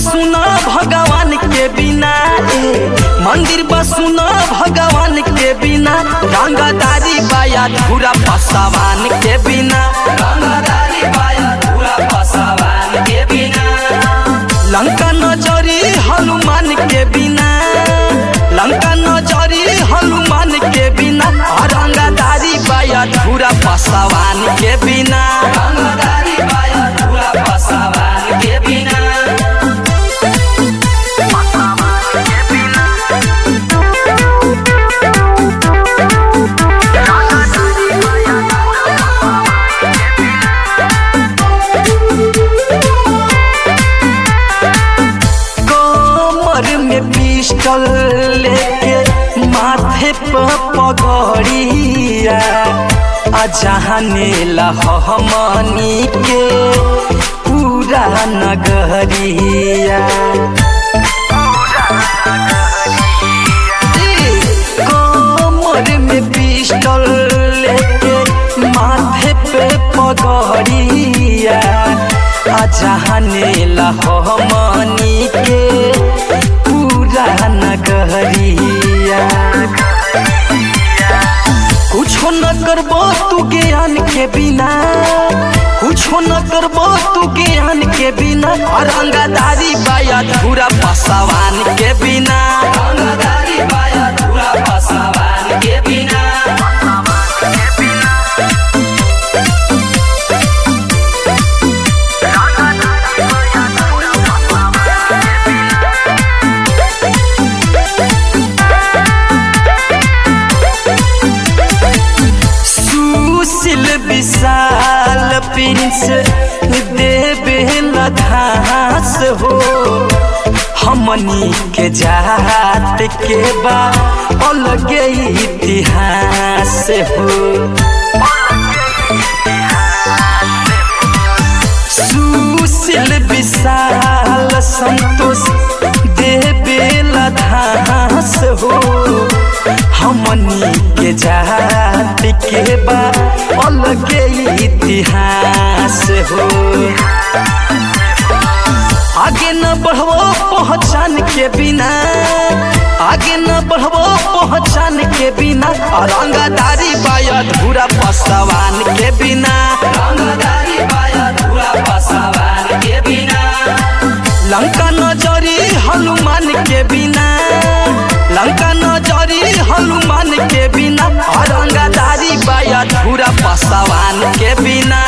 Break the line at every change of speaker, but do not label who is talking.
बसुना भगवान के बिना ए मंदिर बसुना भगवान के बिना रंगदारी बाया धूरा पसवान के बिना रंगदारी बाया धूरा पसवान के बिना लंका नजरी हनुमान के बिना लंका नजरी हनुमान के बिना रंगदारी बाया धूरा पसवान के बिना रंगदारी बाया धूरा पसवान के बिना कमर में पिस्टल लेके माथे पर पगड़िया अजहाने हमनी के पूरा नगरिया कमर में पिस्टल लेके माथे पे पगड़िया अजहाने हमनी के पूरा नगरिया कुछो न करबो तू ज्ञान के बिना कुछो न करबो तू ज्ञान के बिना रंगदारी बाया धूरा पसवान के बिना रंगदारी बाया धूरा पसवान के बिना सुशील विशाल प्रिंस देवे घास हो हमनी के जात के बा अलगे इतिहास हो सुशील विशाल संतोष देवे घास हो हमनी के जात के बा अलगे इतिहास हो आगे न बढ़बो पहचान के बिना आगे न बढ़बो पहचान के बिना रंगदारी बाया धूरा पसवान के बिना रंगदारी बाया धूरा पसवान के बिना लंका नजरी हनुमान के बिना लंका नजरी हनुमान के बिना रंगदारी बाया धूरा पसवान के बिना